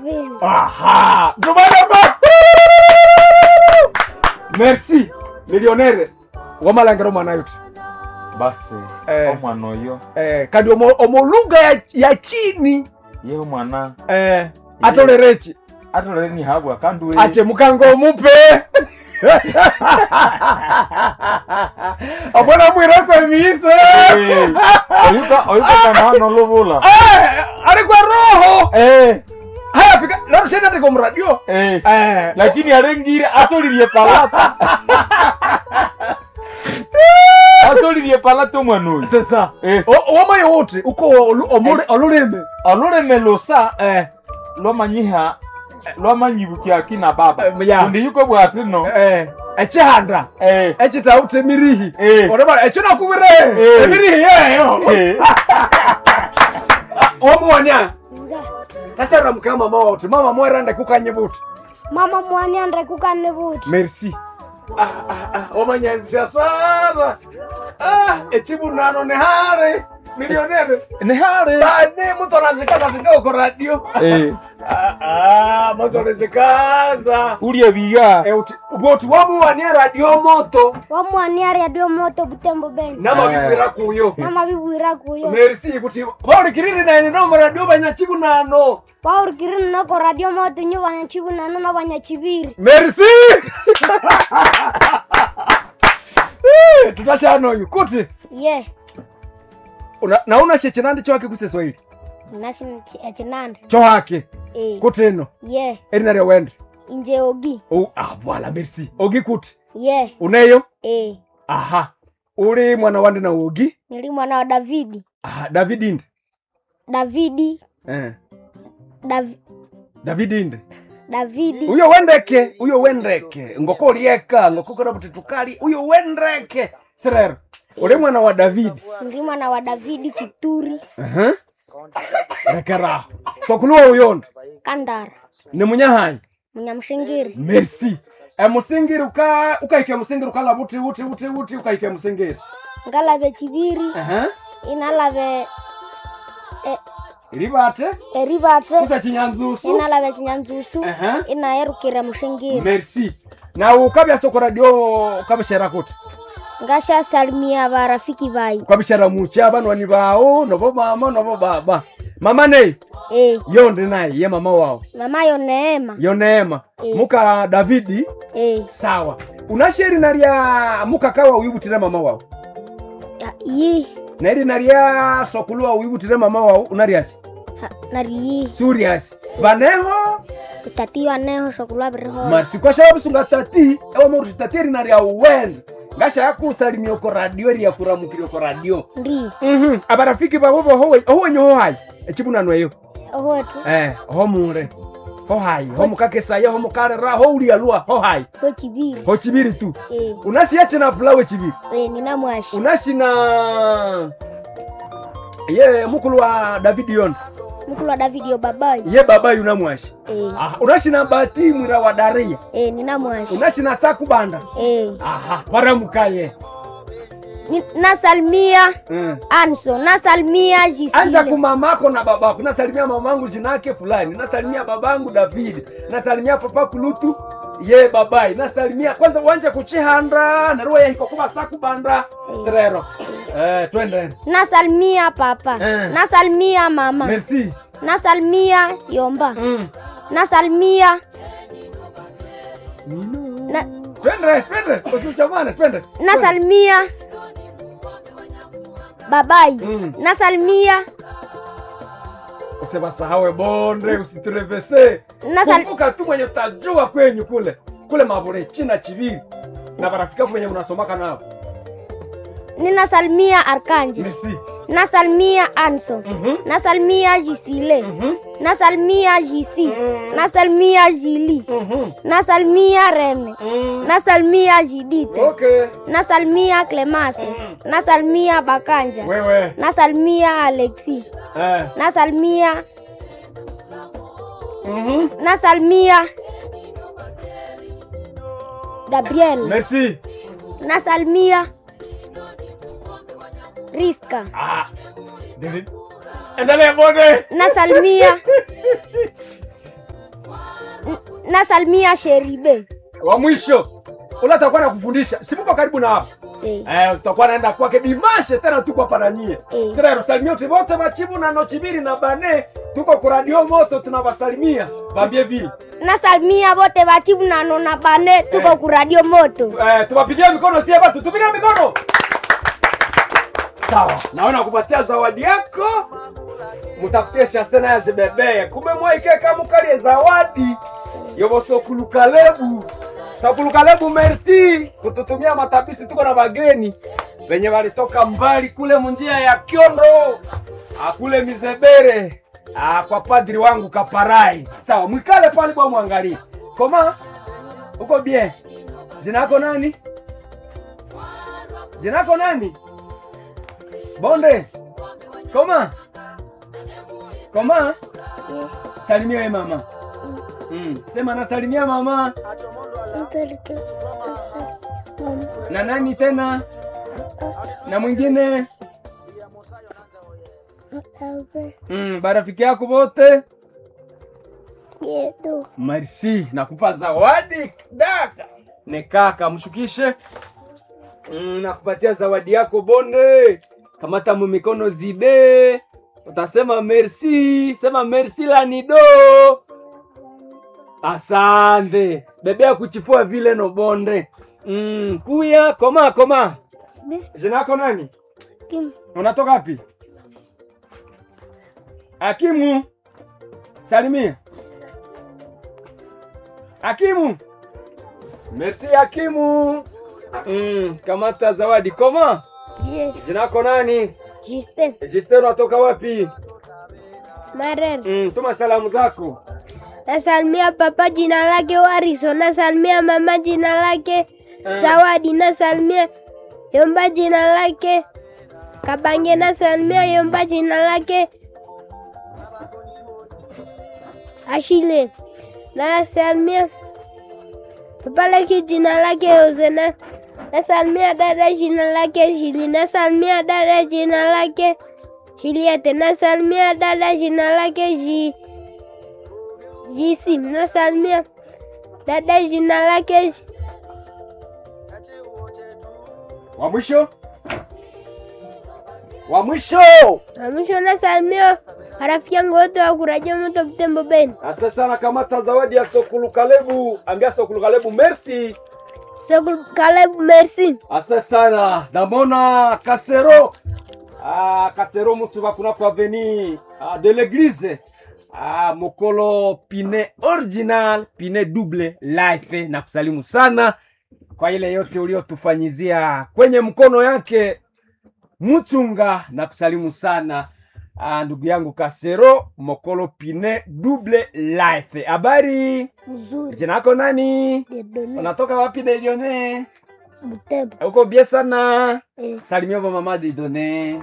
vile. Aha! Tumalema! Merci. Millionnaire. Wamalangiro mwana yote. basi Eh. omwana oyo Eh, kandi omo, omo lugha ya, ya chini yewe mwana eh, atolerechi atolere nihabwa kandi we ache mukango omupe abona mwirako emiso Eh, oyuka oyuka kana hano lubula Eh, ari kwa roho eh haya fika larushenda ndiko mradio eh eh, lakini arengire asolirie palata asolirie palata omwana oyo sasa Eh. O- wamayo wote uko olu- omule- olulimi oluleme lusa eh, lwamanyiha lwamanyibukia kina baba Eh, ya. kundi yuko bwatino eh, echihanda eh echitaute emirihi Eh. oreba echo nakubire Eh. emirihi yeyo eh womuwania Nga. tashara mukea mama wote mama mwerande kukanye buti Mama mwani andre kukane buti. merci ah, ah, ah, wamanyazisha sana ah, echibunano ni hare milionere ni hare bane mutu anashikaza shika uko radio eh ah, ah, mutu anashikaza ulie biga Eh, uti- boti wamuwania radio moto Wamwani ari adio moto butembo beni. namabibwira kuyo Nama bibwira kuyo. merci kuti baulikiriri naine nomu radio banyachibunano Waurikirina nako radio moto nyo banyachibu nano na banyachibiri. merci tutashano uyu kuti Ye. una- nauna shechinandi chohake kuseswahili Nasi chinande. chohake Eh. kuti ino Ye. erina ryawende Inje ogi. oh, ah, voila merci ogi kuti Ye. uneyo Eh. aha uli mwana wande na ogi Nili mwana wa Davidi. aha david inde Davidi. eh. Dav david inde Davidi. uyo wendeke uyo wendeke ngoko ulieka ngoko kona buti tukali uyo wendeke serero uli mwana wa david Nili mwana wa Davidi Chituri. uh-huh. rekeraho sokuluwa uyondo Kandara. ni munyahanyi Munyamshingiri. merci emusingiri uka ukaike musingiri ukala buti buti buti buti ukaike musingiri Ngalabe chibiri. uh-huh. Inalabe ilibate eribate. kusa chinyanzusu Inalabe chinyanzusu. Aha. Inaerukire mushingiri. merci na ukabya soko radio ukabishera kuti Ngasha salimia barafiki bayi. ukabishera muchi abanwani bawo nobo mama nobo baba mama nei Eh. yondi naye ye mama wao Mama yo Neema. yo neema Eh. muka davidi Eh. sawa unasheri narya mukakawa uyibutire mama wao Ya, Yi. nairi narya sokuluwa uyibutire mama wao unaryasi Ha, Nari yi. suriasi baneho Tatiwa neho shokulwa biriho. marsi kwashawabusunga tati ewa moruti tati eri narya uwenda ngasha yakusalimia oko radio eri yakuramukire oko radio Ndi. Mhm. abarafiki babo boho owenye ho hayi echibunano eyo Ohotu. eh ho mure ho hayi ho mukakesaya ho mukarera ho ulialua ho hayi Ho chibiri. ho chibiri tu Eh. unasiya china pulawe chibiri Eh, nina mwashi. unashina ye mukulu wa david yon Mukulu wa Davidi yo babayi. ye baba yuna mwashi Eh. ah, unashina bati mwira wa daria Eh, nina mwashi. unashina sakubanda Eh. aha paramukaye Ni- Nasalimia mm. Anso. Nasalimia anja Jisile. kumamako na babako nasalimia mamangu jinake fulani nasalimia babangu david nasalimia papa kulutu ye babai nasalimia kwanza wanje kuchihanda naruwa yahiko kuba sakubanda serero eh, twende Nasalimia papa. Eh. Nasalimia mama. merci Nasalimia Yomba. mm. Nasalimia na, twende twende usichamane twende nasalimia babayi. Mm. Nasalimia usibasahawe bonde usiturevese Nasal- kumbuka tu mwenye utajua kwenyu kule kule mavule china chiviri na barafika kwenye unasomaka nao ninasalimia Arkanji. merci Nasalimia Anso. Mhm. Nasalimia Jisile. Mhm. Nasalimia Jisi. Nasalimia Jili. Mhm. Nasalimia Rene. Mm. Nasalimia Jidite. okay Nasalimia Clemase. Nasalimia Bakanja. wewe Nasalimia Alexi. eh. Nasalimia Mhm. Nasalimia Gabriel. merci Nasalimia Riska. ah. David. endelea bonde Nasalimia nasalimia sheribe wa mwisho ule atakuwa na kufundisha simuko karibu na hapo eh. eh, tutakuwa naenda kwake dimashe tena tuko hapa na nyie Eh. sira yerusalimia uti vote machibu na nochibiri na bane tuko ku radio moto tunawasalimia vambie vile nasalimia vote vachivu nano na bane tuko Eh. ku radio moto eh, tuwapigie mikono sie batu tupige mikono sawa naona kupatia zawadi yako mutafutie shasena ya jebebe kumbe mwaikeka mukalie zawadi yovosokulukalegu sokulukalegu merci kututumia matabisi tuko na bageni venye walitoka mbali kule munjia ya kyondo akule mizebere ah, kwa padri wangu kaparai sawa mwikale pale bwa mwangalie koma uko bien jinako nani jinako nani bonde koma koma salimia we mama mm. sema nasalimia mama na nani tena na mwingine mm, barafiki yako wote merci nakupa zawadi daka ne kaka mshukishe mm, nakupatia zawadi yako bonde kamata mu mikono zide utasema merci sema merci lanido asante bebea kuchifua vile no bonde mm, kuya koma koma jina yako nani unatoka wapi akimu salimia akimu merci akimu mm, kamata zawadi koma jina yako nani Justin Justin unatoka wapi Marer mm, tuma salamu zako nasalimia papa jina lake Wariso, nasalimia mama jina lake Eh. Zawadi, nasalimia Yomba jina lake Kabange, nasalimia Yomba jina lake Ashile, nasalimia papa lake jina lake Hosena, nasalimia dada jina lake Shili, nasalimia dada jina lake Shiliete, nasalimia dada jina lake Ji Jisi, nasalimia dada jina lake Ji- wa mwisho wa mwisho na mwisho nasalimia rafiki yangu wote wa kuraja moto Butembo Beni. asa sana kamata zawadi ya sokulukalebu ambia sokulukalebu merci So Caleb, merci. asa sana namona kasero ah, kasero mutu bakunako aveni ah, de l'église ah, mokolo pine original pine double life na kusalimu sana kwa ile yote uliotufanyizia kwenye mkono yake mutunga na kusalimu sana ah, ndugu yangu kasero mokolo pine double life habari Mzuri. jina lako nani Dedone. unatoka wapi delione Butembo. uko bie sana Eh. salimia va mama didone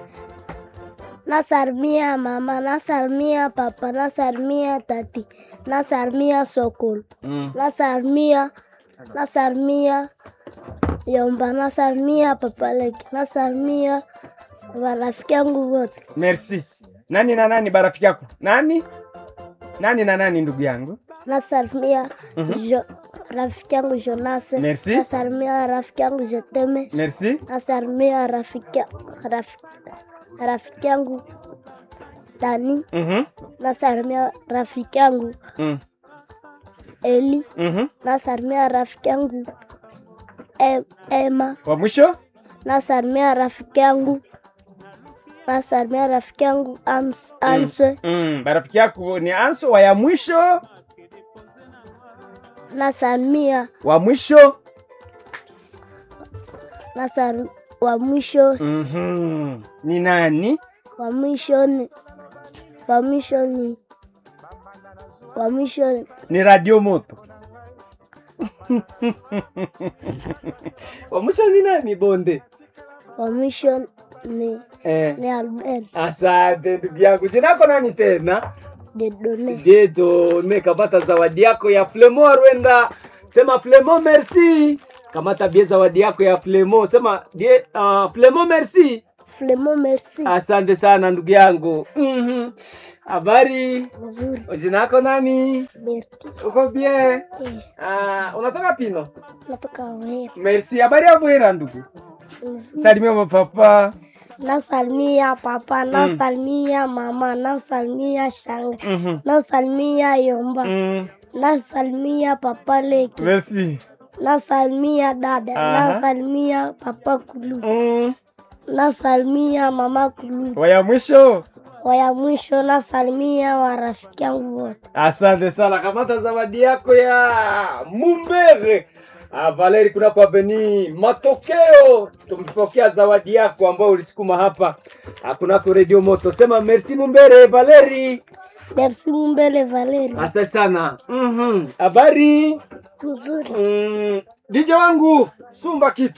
Nasalimia mama, nasalimia papa, nasalimia tati, nasalimia sokol, mm. nasalimia nasalimia Yomba, nasalimia papa leke, nasalimia marafiki yangu wote. merci nani na nani barafiki yako nani nani na nani ndugu yangu Nasalimia jo, rafiki yangu Jonase, Merci. nasalimia rafiki yangu Jeteme, merci nasalimia rafiki rafiki rafiki yangu Dani, Mhm. nasalimia rafiki yangu Mm. Eli, Mhm. nasalimia rafiki yangu em, Emma, wa mwisho nasalimia rafiki yangu nasalimia rafiki yangu Ams- Answe, mm. barafiki yako ni anso wa ya mwisho nasalimia wa mwisho nasal wa mwisho Mhm. ni nani wa mwisho ni wa mwisho ni wa mwisho ni- ni radio moto wa mwisho ni nani bonde wa mwisho ni eh. ni Albert asante ndugu yangu jinako nani tena Dedone. Dedo ne kamata zawadi yako ya Flemo Rwenda. Sema Flemo merci. Kamata bie zawadi yako ya Flemo. Sema die uh, Flemo merci. Flemo merci. Asante sana ndugu yangu. Mhm. Habari, Mzuri. jina lako nani? Berti. Uko bien? Eh, Ah, unatoka Pino? natoka Wera. Merci. Habari ya Bwera ndugu. Mzuri. Salimia mapapa. Nasalimia papa, nasalimia mama, nasalimia shanga, Mhm. nasalimia yomba, Mm. nasalimia papa leki, Merci. nasalimia dada, Aha. nasalimia papa kulu, Mm. nasalimia mama kulu. Waya mwisho. Waya mwisho nasalimia warafiki yangu wote. Asante sana. Kamata zawadi yako ya Mumbere. Ah, Valeri kuna kwa Beni. Matokeo tumepokea zawadi yako ambayo ulisukuma hapa. Ah, kunako Radio Moto. Sema merci Mumbere Valeri. Merci Mumbele Valeri. Asante sana. Mhm. Habari? Mzuri. Mm, DJ wangu sumba kitu